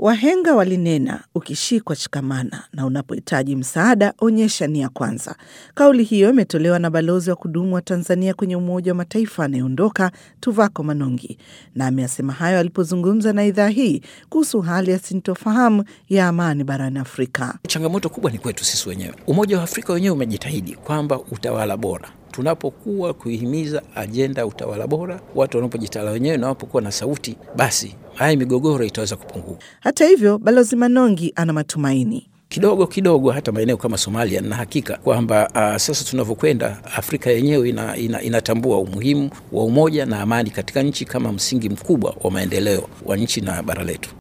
Wahenga walinena, ukishikwa shikamana, na unapohitaji msaada onyesha nia kwanza. Kauli hiyo imetolewa na balozi wa kudumu wa Tanzania kwenye Umoja wa Mataifa anayeondoka Tuvako Manongi, na ameyasema hayo alipozungumza na idhaa hii kuhusu hali ya sintofahamu ya amani barani Afrika. Changamoto kubwa ni kwetu sisi wenyewe. Umoja wa Afrika wenyewe umejitahidi kwamba utawala bora tunapokuwa kuihimiza ajenda ya utawala bora, watu wanapojitawala wenyewe na wanapokuwa na sauti, basi haya migogoro itaweza kupunguka. Hata hivyo, balozi Manongi ana matumaini kidogo kidogo, hata maeneo kama Somalia, na hakika kwamba uh, sasa tunavyokwenda, Afrika yenyewe ina, ina, inatambua umuhimu wa umoja na amani katika nchi kama msingi mkubwa wa maendeleo wa nchi na bara letu.